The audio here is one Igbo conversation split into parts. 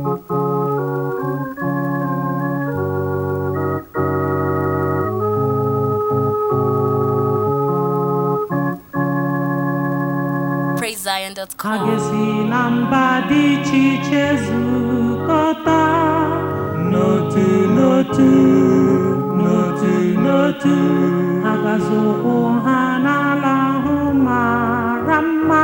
Ha PraiseZion.com. ga-esi na mba dị iche iche zukọta n'otu n'otu n'otu n'otu ha gazi ụkwụ ha n'ala ahụ mara mma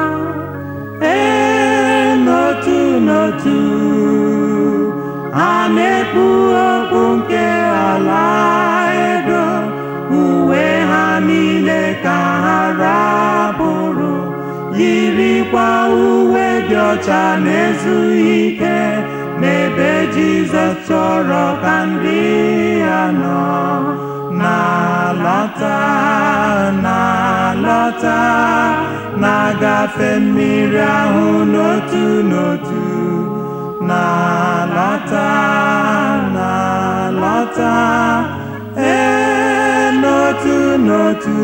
ee n'otu n'otu ha na-ekpu okpu nke ala edo uwe ha niile ka ha rapụrụ yirikwa uwe dị ọcha na-ezughị ike n'ebe Jizọs chọrọ ka ndị ya nọ na-alọta na-alọta na-agafe mmiri ahụ n'otu n'otu na-alọta na-alọta ee n'otu n'otu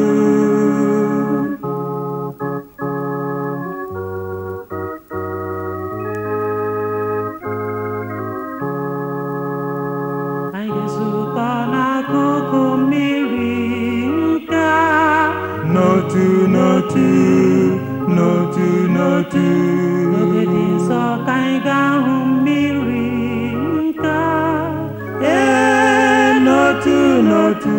anyị ga-ezukọ n'akụkụ mmiri nke a n'otu n'otu n'otu n'otu n'oge dị nsọ ka anyị ga-ahụ mmiri nke a ee n'otu n'otu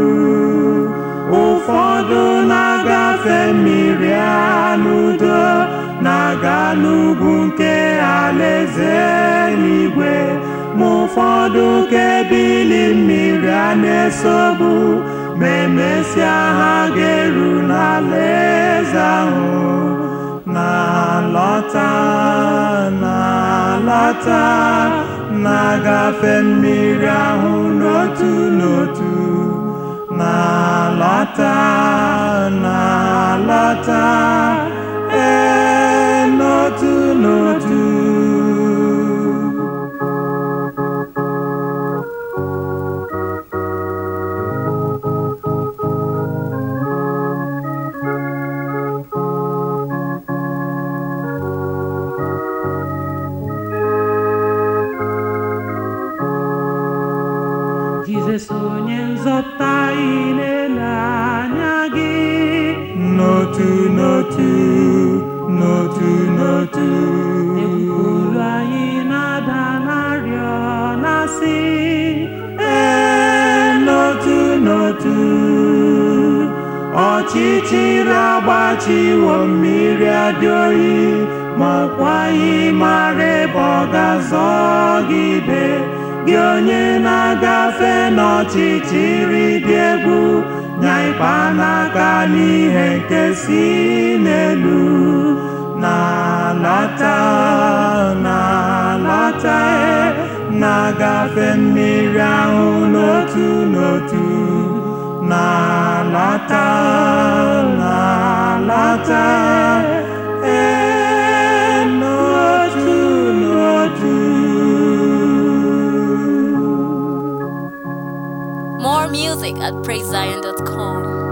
ụfọdụ na-agafe mmiri a n'udo na-aga n'ugwu nke alaeze eluigwe ma ụfọdụ ka ebili mmiri a na-esogbu ma emesịa ha ga-eru n'alaeze ahụ na-alọta na-alọta na-agafe mmiri ahụ n'otu n'otu na-alọta na-alọta ee n'otu n'otu Jizọs onye nzọpụta anyị na-ele anya gị n'otu n'otu n'otu n'otu ekwulu anyị na-ada n'arịọ na-asị ee n'otu n'otu ọchịchịrị agbachiwo mmiri adị oyi ma ọkwaghị mara ebe ọ ga-azọgide gị onye na-agafe n'ọchịchịrị dị egwu nya ịkpa n'aka n'ihe nke si n'elu na-alọta na-alọta na-agafe mmiri ahụ n'otu n'otu na-alọta na-alọta ee n'otu n'otu More music at PraiseZion.com.